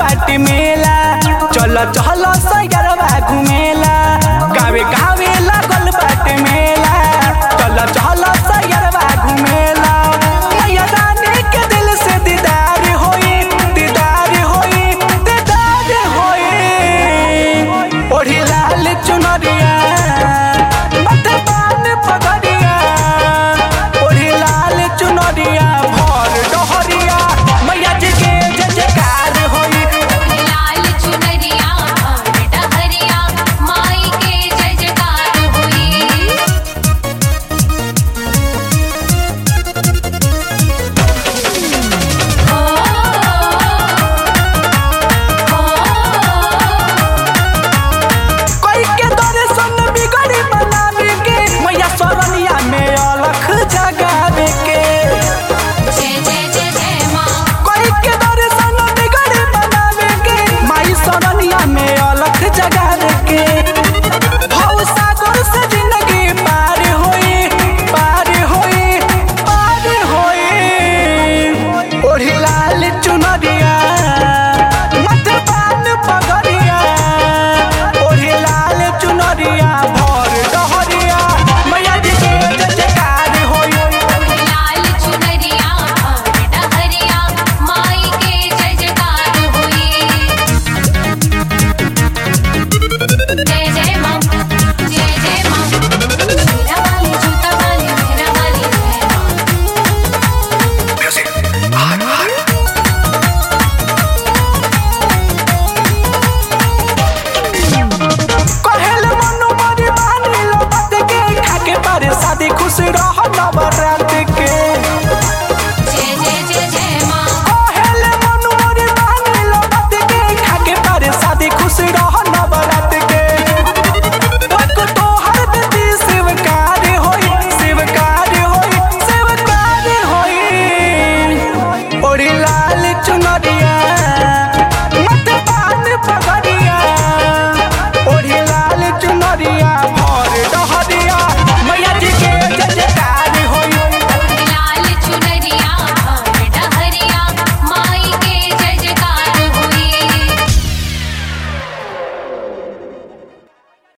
बाटे मेला चल चल सैरवा घुमेला गावे गावे लागल बाटे मेला चल चल सैरवा घुमेला मैया रानी के दिल से दीदार होई दीदार होई दीदार होई ओढ़ी लाल चुनरिया माथे पान पगड़िया ओढ़ी लाल चुनरिया भर डहरिया मैया जी के जय जयकार होई लाल चुनरिया और डहरिया माई के जय जयकार होई ओ कोई के दर्शन बिगड़ी बनावे के मैया सरनिया में अलख जगावे के जय जय जय जय माँ कोई के दर्शन बिगड़ी बनावे के माई सरनिया में अलख जगावे के हौ सागर से जिंदगी पार होई पार होई पार होई ओढ़ी लाल चुनरिया माथे पान पगड़िया ओढ़ी लाल चुनरिया भर डहरिया मैया जी के जय जयकार होई लाल चुनरिया और डहरिया माई के जय जयकार होई जय जय माँ जय जय माँ मेरा वाली जूता वाली मेरा वाली जय माँ कहेल मनु मरी मानी लो बात के खाके पारे शादी खुश रह